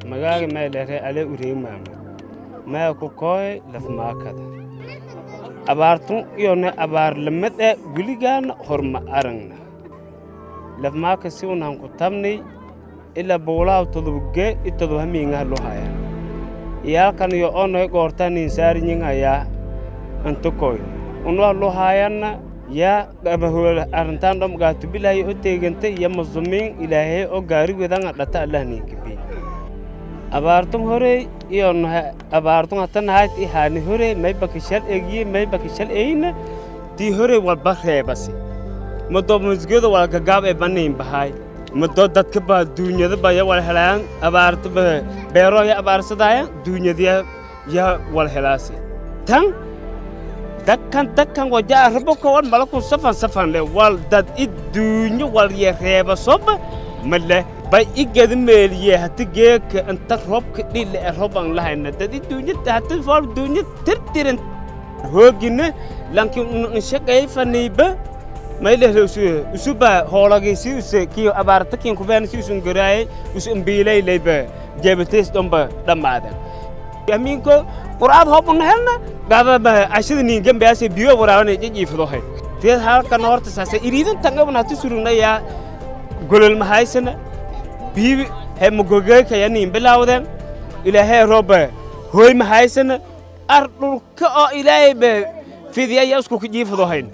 magaaga meelere ale ureemaama maya ku kooy lafmaakada abaartun iyone abaar lamade weligaana horma aragna lafmaaka si unan ku tabnay ila buulaaw todobge i todob hamiingaha lo haya iyaalkan yo onoy goortanin saarinyingayaa antokoy unwa lo hayanna ya gabahola arrintaan dhom gaatubilahay o teeganta iyo masumiin ilaahay oo gaari wedanga dhata allahninkibi abaartun horey iyo abaartun hatanahayd ihaani horey may bakishal egiye may bakishal eyna tii horey walba reebasi mado musgedo wal gagaab ee banayn bahay mado dadka ba duunyada ba ya wal helayaan abaarta ba beero ya abaarsadaya duunyada ya wal helaasi tan dakkan dakkan waja raboko wan malaku safan safan le wal dad iduunyo wal ye reeba soba male bay igada meeliye hati geeka inta robka dhile e roban lahayna dad iduunyo hati fol duunyo tirtiran hoogina lankin nshaqay faniiba maylehre usu usuba hoolagi si use kiyo abaarta kin kubeen si usun garaaye usu mbiilay leyba jeebatees dhomba dhammaadan aminko qur'aad hoobuna helna gaadaba ashada ningambaase biyo waraabana jijiifadohay teed halkan horta saase iriidan tangabna hati surugnaya golol mahaysana biibi he magogeyka nin bilaawden ilaahay rooba hooy mahaysana ar dhulka oo ilaahay ba fidiyaya isku jiifadohayn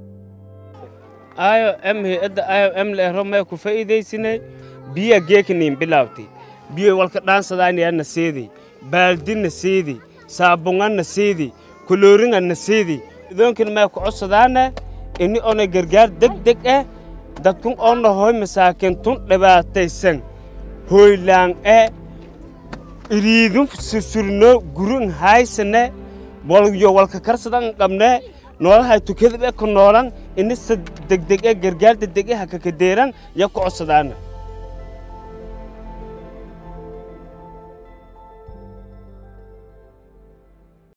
ayo em hay-adda ayo em leero mee ku faa'iidaysinay biya geeka nin bilaawtay biyo walka dhaansadaaynayana seeday baaldina seeday saabungana seeday kolooringana seeday idoonkina mee ku codsadaana ini ona gargaar deg deg ah dadkun oona hooy masaakintun dhibaataysan hooylaan e iriidun susurno gurun haysane walyo walka karsadan qabne noolahay tukadaba ku noolan inisa degdeg e gargaar degdeg e hakakadeeran ya ku codsadaana